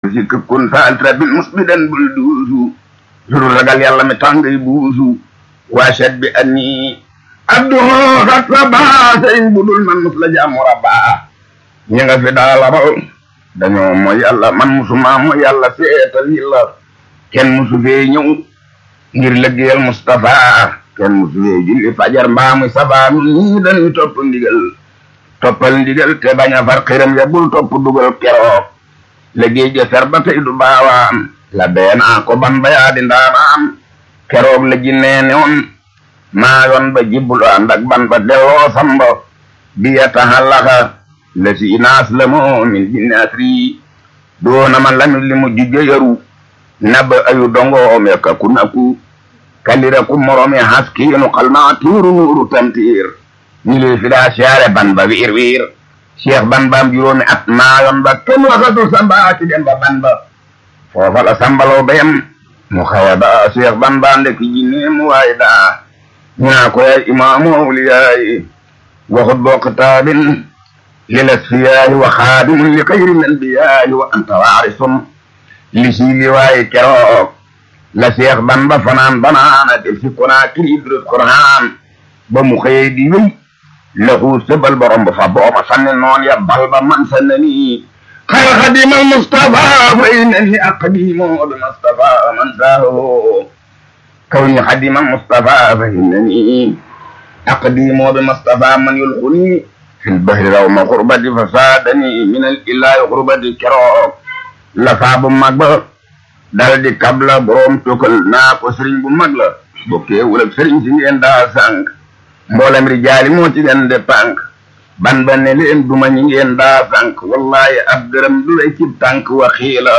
si këkkun saaltra bin musbidan bul duusu suru ragal yàlla mi tàngay buusu waasat bi anni abduhu xat la baa sëriñ bu dul man mus la jaamu rabbaa ñi nga fi daala raw dañoo mooy yàlla man musuma mooy yàlla seetal yi la kenn musu fee ñëw ngir lëggeel Mustafa kenn musu fee julli fajar mbaa muy sabaa nun ñii dañuy topp ndigal toppal ndigal te bañ a far xiram ya bul topp dugal keroog liggéey ja ser ba tey du baawaan la beenaa ko ban ba yaa di ndaanaan keroog la jinnee ne woon maa yoon ba jibbul ànd ak ban ba delloo samba bi ya taxallaxa la si naas la moo min jinne asri doona ma lañu li mu jujjo yaru naba ayu dongo me ka ku naku kalira ku morome haskiinu xalma tuuru nuuru tamtiir ñi lay fi daa siyaare ban ba wiir wiir cheikh ban baam juróomi at maayoon ba kenn waxatu samba ci dem ba ban ba foofa la sambalaw bayam mu xawa daa cheikh ban baa ndek jinne mu waay daa ñaa ko yaay imaamu awliyaay waxut boo kitaabin lil asfiyaayi wa xaadimun li xayri l anbiyaayi wa anta waarisun li sii li waaye keroog la cheikh ban ba fanaan banaana del si konaa kiri durus quraan ba mu xëyee di wéy lahu sëbal borom ba fa booma sanni noon ya bal ba man sannani xayra xadima almustafa fa innani aqdimu bi mustafa man saaho kawni xadima almustafa fa innani aqdimu bi mustafa man yulquni fi lbahri rawma xurbati fa saadani min al ilahi xurbati keroog la faa bu mag ba dal di kabla borom tukal naa ko sëriñ bu mag la bokkee wala sëriñ si ngeen daa sànq mboolem rijaali moo ci gën de pànk ban ba ne leen duma ñi ngeen daa sànq wallahi ab dërëm du lay ci tànk wa xiila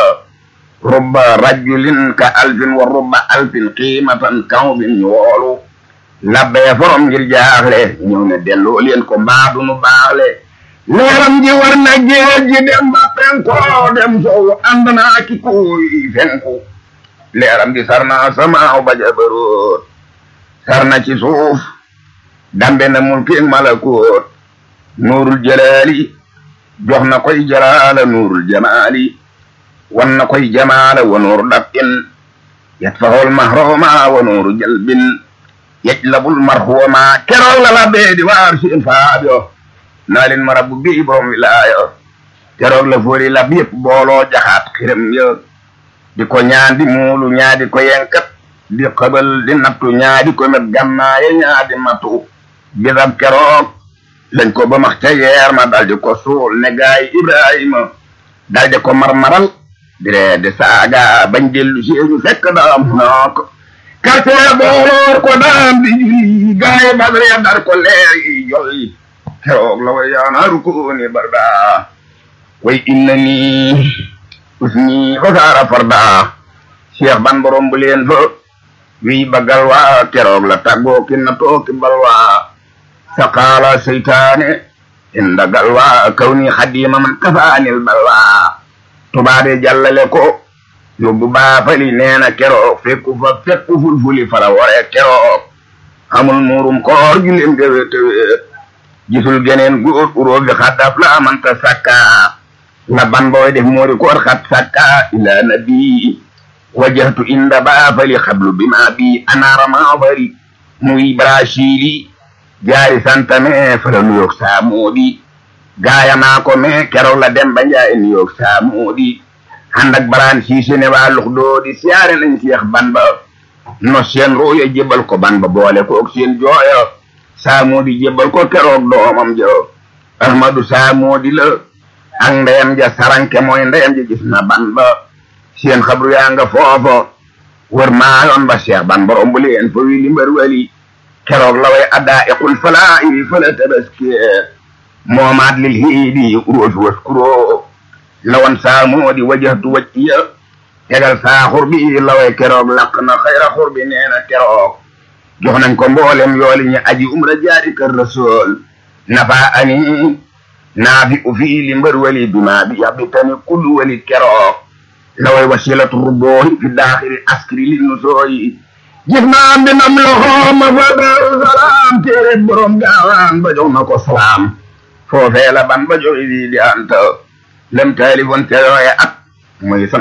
rubba rajulin ka alfin wa rubba alfin qiimatan kawbin ñu woolu labbee forom ngir jaaxle ñëw ne delloo leen ko mbaa du nu baaxle leeram ji war na géej ji dem ba penko dem sow ànd naa ki kuy fenku leeram ji sar naa samaaw ba jabaroot sar na ci suuf dambe na mulki malakoot nuurul jalaali jox na koy jalaala nuurul jamaali wan na koy jamaala wa nuuru dab'in yatfahul mahroma wa nuuru jalbin yajlabul marhuuma keroog la la bee di waar seen faabyo naa leen ma rabbu bii borom wilaayo keroog la fooli lab yëpp booloo jaxaat xiram ya di ko ñaandi muulu ñaadi ko yenkat di xëbal di nattu ñaadi ko met gannaaye ñaadi matu bisab keroog lañ ko ba max ca yeer ma daldi ko suul ne gaay ibrahima daldi ko marmaral diree di saaga bañ dellu si ñu fekk daam nook karte booloor ko daam di julli gaay badar ya dar ko leer yi jolli keroog la way yaanaaru ko ni barda way inna ni usni fasaara farda cheikh ban borom bu leen fa wi bagal waa keroog la tàggoo ki na tooki balwaa saqaala seytaane inda galwaa kawni xadima man kafaanil balwaa tubaade jàllale ko yóbbu baafali neena keroog fekku fa fekku fulfuli fara wore keroog amul muurum koor juleem gewe tewe gisul geneen góor uroo bi xaddaf la amanta sakka la ban booy def moori koor xat sakka ila nabi wajahtu inda baafali xablu bima bi anaara maafari muy brasili jaari santame fala nuyoog saamoodi gaayanaa ko me keroog la dem ba njaay nuyoog saamoodi handak baraan siise ne waa lux doodi siyaare nañ seex ban ba no seen ruuya jébal ko ban ba boole koog seen jooyo saamoodi jébal ko keroog doomam jo ahmadu saamoodi la ak ndeyam ja saranke mooy ndeyam ja gis na ban ba seen xabru yaa nga foofo wër maayoon ba seex ban ba romb leen fo wi limbar wali keroog la way addaa iqul falaa iri fala tabaski moomaat lil hiidi uroos waskuro lawan saamoodi wajahtu wajhiya tegal saa xurbi la way keroog laq na xayra xurbi nee na keroog jox nañ ko mboolem yooli ñi aji umra jaari kër rasul nafa ani naafi u fii li mbër wali bima bi yabitani kullu wali keroog la way wasilatu rubboohi fi daaxiri askri li nusooyi gis naa mbindam loxo ma fa daaru salaam téere borom gaawaan ba jox na ko salaam foofee la ban ba jox di di anta lem taalifoon te yooye at muy